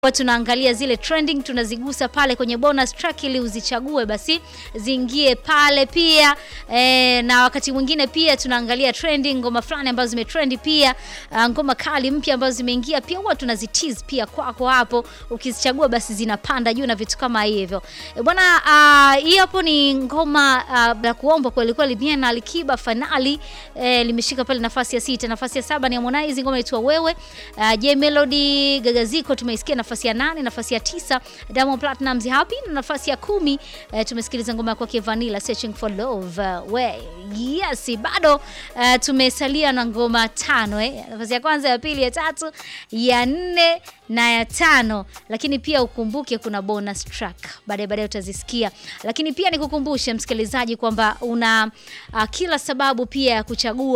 Kwa tunaangalia zile trending tunazigusa pale kwenye bonus track ili uzichague basi ziingie pale pia e, na wakati mwingine pia tunaangalia trending ngoma fulani ambazo zimetrendi pia uh, ngoma kali mpya ambazo zimeingia pia huwa tunazitease pia kwako hapo ukizichagua basi zinapanda juu na vitu kama hivyo e, bwana uh, hii hapo ni ngoma uh, la kuomba kweli kweli Bien na Alikiba finali e, limeshika pale nafasi ya sita nafasi ya saba ni Harmonize ngoma inaitwa wewe uh, J Melody Gagaziko tumeisikia nafasi ya nane nafasi ya tisa Diamond Platnumz Happy na nafasi ya kumi eh, tumesikiliza ngoma kwake Vanilla Searching for Love uh, we yes bado uh, tumesalia na ngoma tano eh. nafasi ya kwanza ya pili ya tatu ya nne na ya tano lakini pia ukumbuke kuna bonus track baadaye baadaye utazisikia lakini pia nikukumbushe msikilizaji kwamba una uh, kila sababu pia ya kuchagua